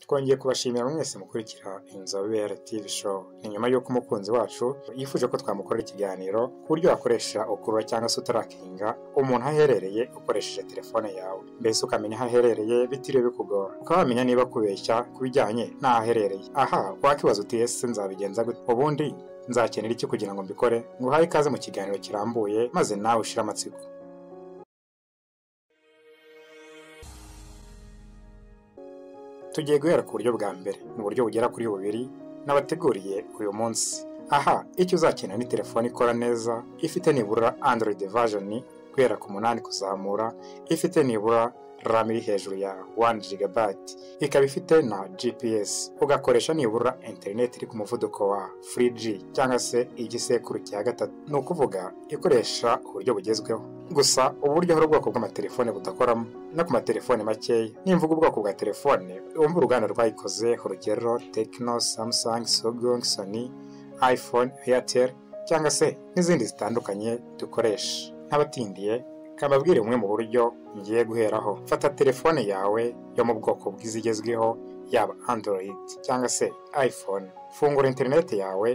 twongeye kubashimira mwese mukurikira inzobere TV show ni nyuma y'uko umukunzi wacu yifuje ko twamukorera ikiganiro ku buryo wakoresha ukurura cyangwa se utarakinga umuntu aherereye ukoresheje telefone yawe mbese ukamenya aho aherereye bitiriwe bikugora ukaba wamenya niba kubeshya ku bijyanye n'aho aherereye aha wakibaza uti ese nzabigenza gute ubundi nzakenera iki kugira ngo mbikore nguhaye ikaze mu kiganiro kirambuye maze nawe ushire amatsiko tugiye guhera ku buryo bwa mbere mu buryo bugera kuri bubiri n'abateguriye uyu munsi aha icyo uzakenera ni telefone ikora neza ifite nibura android version guhera ku munani kuzamura ifite nibura RAM iri hejuru ya 1 GB ikaba ifite na GPS ugakoresha nibura internet iri ku muvuduko wa 3G cyangwa se igisekuru cya gatatu ni ukuvuga ikoresha uburyo bugezweho gusa ubu buryo hari ubwoko bw'amatelefone budakoramo no ku matelefone makeya nimvuga ubwoko bwa telefone wumva uruganda rwayikoze urugero tekino samsung sogong sony iphone airtel cyangwa se n'izindi zitandukanye dukoresha nk'abatindiye kababwire bumwe mu buryo ngiye guheraho fata telefone yawe yo mu bwoko bw'izigezweho yaba android cyangwa se iphone fungura interineti yawe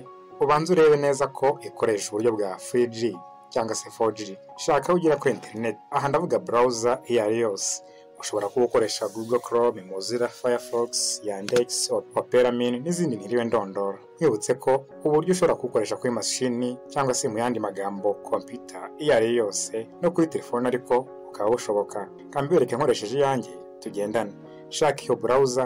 ubanze urebe neza ko ikoresha uburyo bwa 3G cyangwa se 4G shaka aho ugera kuri interineti aha ndavuga burawuza iyo ari yose ushobora kuba ukoresha google chrome mozilla firefox yandex operamin n'izindi ntiriwe ndondora mwibutse ko uburyo ushobora kubukoresha kuri mashini cyangwa se mu yandi magambo kompiyuta iyo ari yo yose no kuri telefone ariko bukaba bushoboka kambibereke nkoresheje iyanjye tugendane shaka iyo burawuza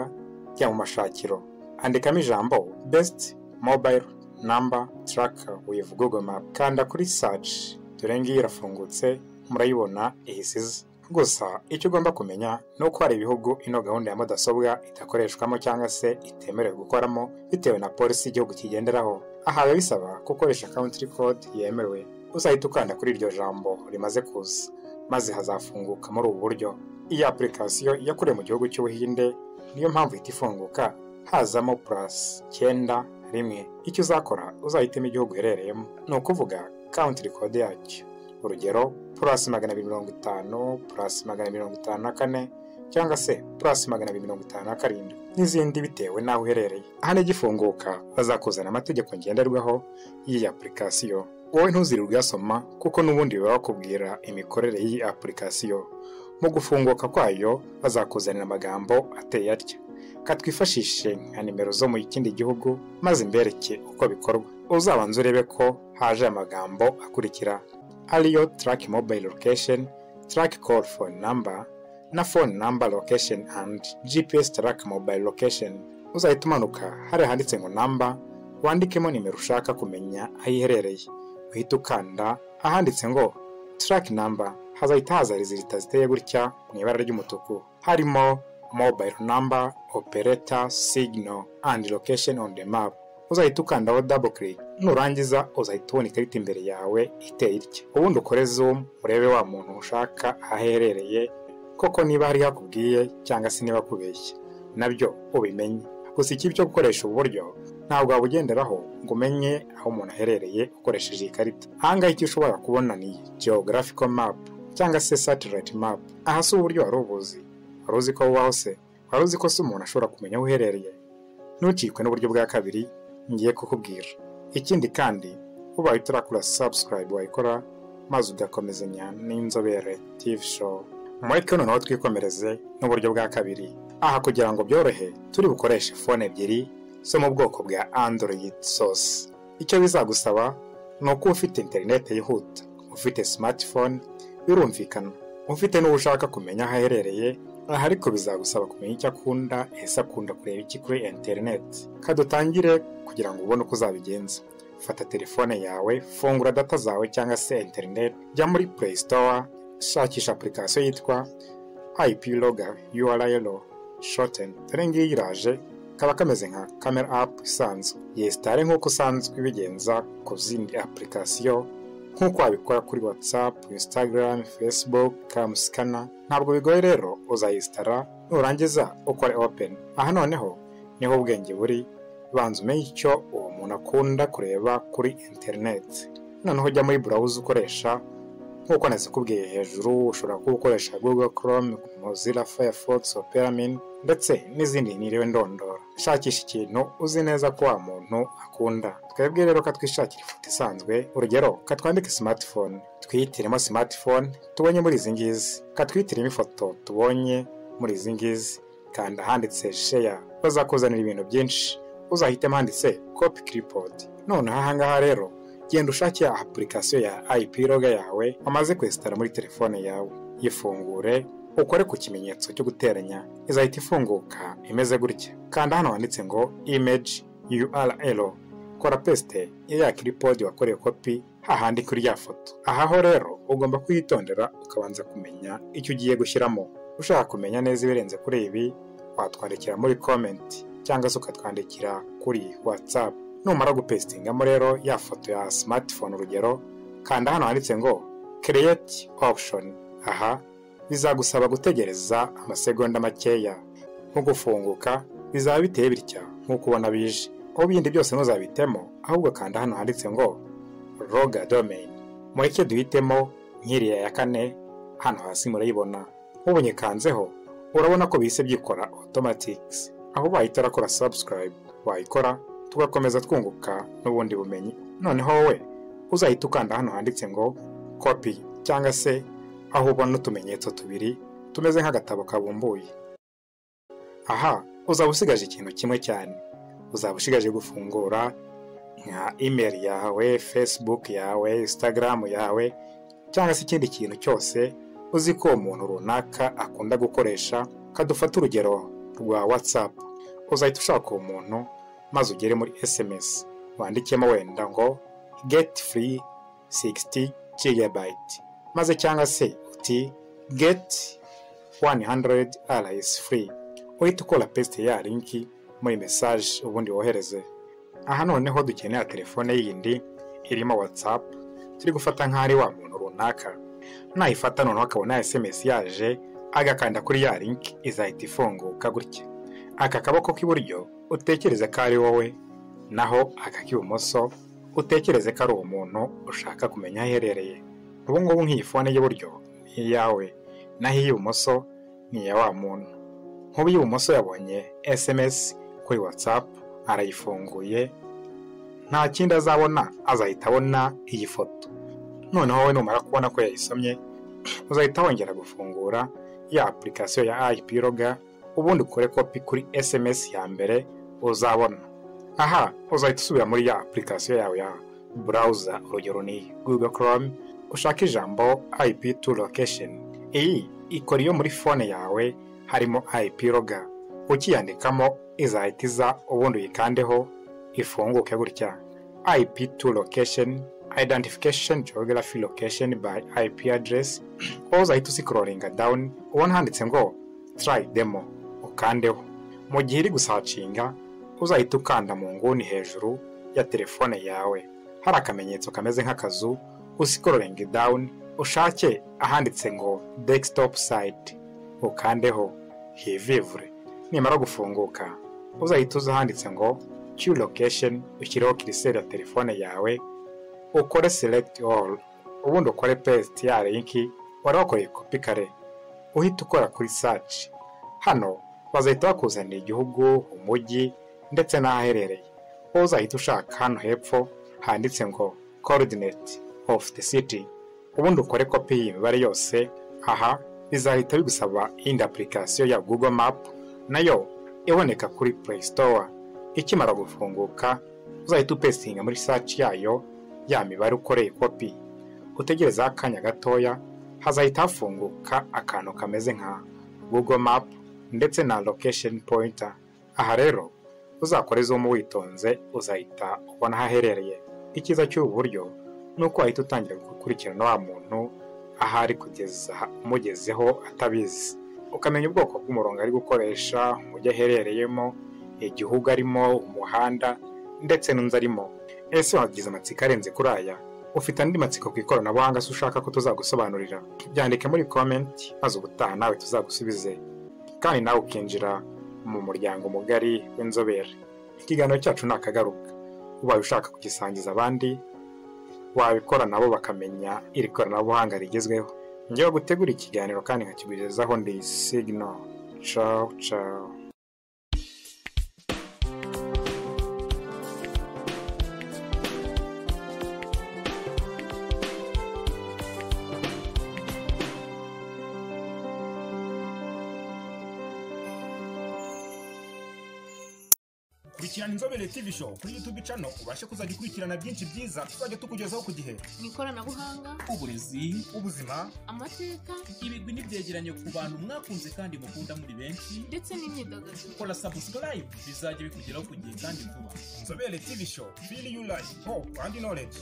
jya mu mashakiro andikamo ijambo besiti mobayiro namba taraka wivu google map kanda kuri saci dore ngiyo irafungutse murayibona ihisize gusa icyo ugomba kumenya ni uko hari ibihugu ino gahunda ya mudasobwa idakoreshwamo cyangwa se itemerewe gukoramo bitewe na polisi y'igihugu kigenderaho aha biba bisaba gukoresha country code yemewe uzahita ukanda kuri iryo jambo rimaze kuza maze hazafunguka muri ubu buryo iyi apulikasiyo yakorewe mu gihugu cy'ubuhinde niyo mpamvu ihita ifunguka hazamo purasi cyenda rimwe icyo uzakora uzahitamo igihugu uherereyemo ni ukuvuga country code yacyo urugero purasi magana abiri mirongo itanu purasi magana abiri mirongo itanu na kane cyangwa se purasi magana abiri mirongo itanu na karindwi n'izindi bitewe n'aho uherereye aha n'igifunguka bazakuzana amategeko ngenderwaho y'iyi apulikasiyo wowe ntuzirirwe uyasoma kuko n'ubundi biba bakubwira imikorere y'iyi apulikasiyo mu gufunguka kwayo bazakuzanira amagambo ateye atya katwifashishe nka nimero zo mu kindi gihugu maze imbereke uko bikorwa uzabanza urebe ko haje amagambo akurikira ariyo taraki mobayiro lokesheni taraki koru fone namba na fone namba lokesheni andi gps taraki mobayiro lokesheni uzahita umanuka hariya handitse ngo namba wandikemo nimero ushaka kumenya aho iherereye uhita ukanda ahanditse ngo taraki namba hazahita haza rezilita ziteye gutya mu ibara ry'umutuku harimo mobile number operator signal and location on the map uzahita ukandaho double click nurangiza uzahita ubona ikarita imbere yawe iteye itya ubundi ukore zoom urebe wa muntu ushaka aherereye koko niba hari hakubwiye cyangwa se niba kubeshya nabyo ubimenye gusa ikibi cyo gukoresha ubu buryo ntabwo wabugenderaho ngo umenye aho umuntu aherereye ukoresheje iyi karita ahangaha icyo ushobora kubona ni geographical map cyangwa se satellite map aha si uburyo wari ubuzi wari uzi ko bubaho se wari uzi ko si umuntu ashobora kumenya aho uherereye ntukikwe n'uburyo bwa kabiri ngiye kukubwira ikindi kandi ubaye utarakora subscribe wayikora maze ugakomezanya n'inzobere TV show mureke noneho twikomereze n'uburyo bwa kabiri aha kugira ngo byorohe turi bukoreshe fone ebyiri zo mu bwoko bwa android sose icyo bizagusaba ni uko ufite interinete yihuta ufite smartphone birumvikana ufite n'uwo ushaka kumenya aho aherereye aha ariko bizagusaba kumenya icyo akunda ese akunda kureba iki kuri interineti kadutangire kugira ngo ubone uko uzabigenza fata telefone yawe fungura data zawe cyangwa se interineti jya muri play store shakisha apurikasiyo yitwa ip loga url shoten dore ngiyi iraje kaba kameze nka kamera apu isanzwe yesitare nk'uko usanzwe ibigenza ku zindi apurikasiyo nk'uko wabikora kuri whatsapp instagram facebook kamusikana ntabwo bigoye rero uzayisitara nurangiza ukore open aha noneho niho ubwenge buri banza umenye icyo uwo muntu akunda kureba kuri interineti noneho ujya muri burawuza ukoresha nk'uko nazikubwiye hejuru ushobora kuba ukoresha google chrome mozilla firefox operamin ndetse n'izindi niriwe ndondora shakisha ikintu uzi neza ko wa muntu akunda twebwe rero katwishakira ifoto isanzwe urugero katwandike smartphone twiyitiremo smartphone tubonye muri izi ngizi katwiyitiremo ifoto tubonye muri izi ngizi kanda ahanditse sheya bazakuzanira ibintu byinshi uzahitemo handitse kopi kiripodi noneho ahangaha rero genda ushake apurikasiyo ya IP roga yawe wamaze kwesitara muri telefone yawe yifungure ukore ku kimenyetso cyo guteranya izahita ifunguka imeze gutya kanda hano handitse ngo image url kora pesite ya kiripodi wakoreye kopi hahandi kuri ya foto ahaho rero ugomba kuyitondera ukabanza kumenya icyo ugiye gushyiramo ushaka kumenya neza ibirenze kuri ibi watwandikira muri komenti cyangwa se ukatwandikira kuri watsapu numara gupesitingamo rero ya foto ya smartphone urugero kanda hano handitse ngo create option aha bizagusaba gutegereza amasegonda makeya nko gufunguka bizaba biteye bitya nk'uko ubona bije aho ibindi byose ntuzabitemo ahubwo kanda hano handitse ngo roga domain mureke duhitemo nk'iriya ya kane hano hasi murayibona nk'ubonye kanzeho urabona ko bihise byikora automatix aho bahita urakora subscribe wayikora tugakomeza twunguka n'ubundi bumenyi noneho wowe uzahita ukanda hano handitse ngo kopi cyangwa se aho ubona utumenyetso tubiri tumeze nk'agatabo kabumbuye aha uzaba usigaje ikintu kimwe cyane uzaba usigaje gufungura nka imeri yawe facebook yawe instagram yawe cyangwa se ikindi kintu cyose uzi ko umuntu runaka akunda gukoresha kadufata urugero rwa whatsapp uzahita ushaka uwo muntu maze ugere muri sms wandikemo wenda ngo get free 60 gigabyte maze cyangwa se uti get 100 rs free uhita ukora pesite ya linki muri message ubundi wohereze aha noneho dukenera telefone yindi irimo whatsapp turi gufata nk'aho ari wa muntu runaka nayifata noneho akabona sms yaje agakanda kuri ya linki izahita ifunguka gutya aka kaboko k'iburyo utekereze ko ari wowe naho akak'ibumoso utekereze ko ari uwo muntu ushaka kumenya aho aherereye ubu ngubu nk'iyi fone y'iburyo ni iyawe naho iy'ibumoso ni iya wa muntu nk'ubu iy'ibumoso yabonye sms kuri watsapu arayifunguye nta kindi azabona azahita abona iyi foto noneho wowe numara kubona ko yayisomye uzahita wongera gufungura ya apurikasiyo ya ip roga ubundi ukore kopi kuri sms ya mbere uzabona aha uzahita usubira muri ya apurikasiyo yawe ya burawuza urugero ni google chrome ushaka ijambo ip to location iyi ikora iyo muri fone yawe harimo ip roga ukiyandikamo izahita iza ubundi uyikandeho ifunguke gutya ip to location identification geography location by ip address aho uzahita usikororinga down ubona handitse ngo try demo ukandeho mu gihe iri gusacinga uzahita ukanda mu nguni hejuru ya telefone yawe hari akamenyetso kameze nk'akazu usikororingi dawuni ushake ahanditse ngo desktop site ukandeho hivivure nimara gufunguka uzahita uza ahanditse ngo q location ushyireho kiriseri ya telefone yawe ukore select all ubundi ukore paste ya linki wari wakoreye kopi kare uhita ukora kuri saci hano bazahita bakuzanira igihugu umujyi ndetse n'ahaherereye wowe uzahita ushaka hano hepfo handitse ngo coordinate of the city ubundi ukore kopi y'imibare yose aha bizahita bigusaba iyindi apurikasiyo ya google map nayo iboneka kuri play store ikimara gufunguka uzahita upesitinga muri saci yayo ya mibare ukoreye kopi utegerezeho akanya gatoya hazahita hafunguka akantu kameze nka google map ndetse na location pointer aha rero uzakora izumu witonze uzahita ubona aho aherereye icyiza cy'ubu buryo ni uko wahita utangira gukurikirana wa muntu aho ari kugeza umugezeho atabizi ukamenya ubwoko bw'umurongo ari gukoresha umujyi aherereyemo igihugu arimo umuhanda ndetse n'inzu arimo ese wagize amatsiko arenze kuri aya ufite andi matsiko ku ikoranabuhanga se ushaka ko tuzagusobanurira byandike muri komenti maze ubutaha nawe tuzagusubize kandi nawe ukinjira mu muryango mugari w'inzobere ikiganiro cyacu ni akagaruka ubaye ushaka kugisangiza abandi wabikora nabo bakamenya iri koranabuhanga rigezweho njyewe gutegura ikiganiro kandi nkakigugezaho ndi sigino cawu cawu kurikirana inzobere tv show kuri youtube channel ubashe kuzajya ukurikirana byinshi byiza tuzajya tukugezaho ku gihe mu ikoranabuhanga uburezi ubuzima amateka ibigwi n'ibyegeranyo ku bantu mwakunze kandi mukunda muri benshi ndetse n'imyidagaduro kora subscribe bizajya bikugeraho ku gihe kandi vuba inzobere tv show feel you like hope and knowledge